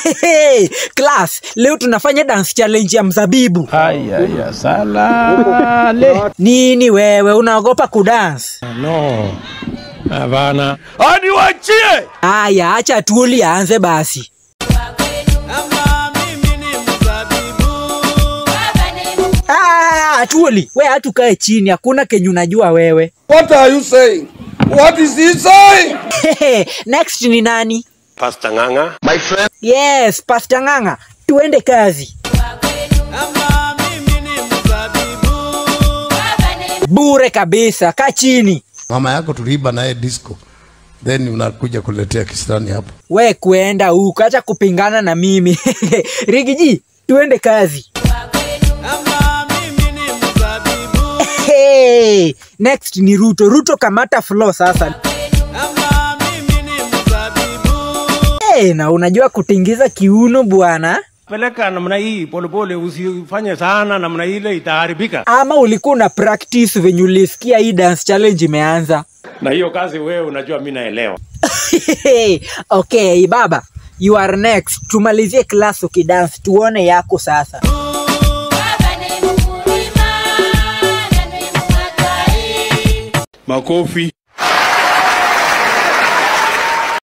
Hey, class, leo tunafanya dance challenge ya mzabibu. Haya ya salale. Nini wewe unaogopa kudance? No. Hapana. Hadi wachie. Aya, acha Tuoli aanze basi. Ah, Tuoli, we hatu kae chini, hakuna kenye unajua wewe. What are you saying? What is he saying? Next ni nani? Pastor Nganga. My friend. Yes, Pastor Ng'ang'a, tuende kazi. Bure kabisa, kaa chini. mama yako tuliiba naye disco then unakuja kuletea kisirani hapo We kuenda huko, acha kupingana na mimi. Rigiji, tuende kazi. Hey, next ni Ruto. Ruto kamata flow sasa. Hey, na unajua kutingiza kiuno bwana, Peleka namna hii polepole, usifanye sana namna ile, itaharibika. ama ulikuwa una practice venye ulisikia hii dance challenge imeanza? Na hiyo kazi wewe unajua, mimi naelewa. okay, baba, you are next. Tumalizie class ukidance, tuone yako sasa. Makofi.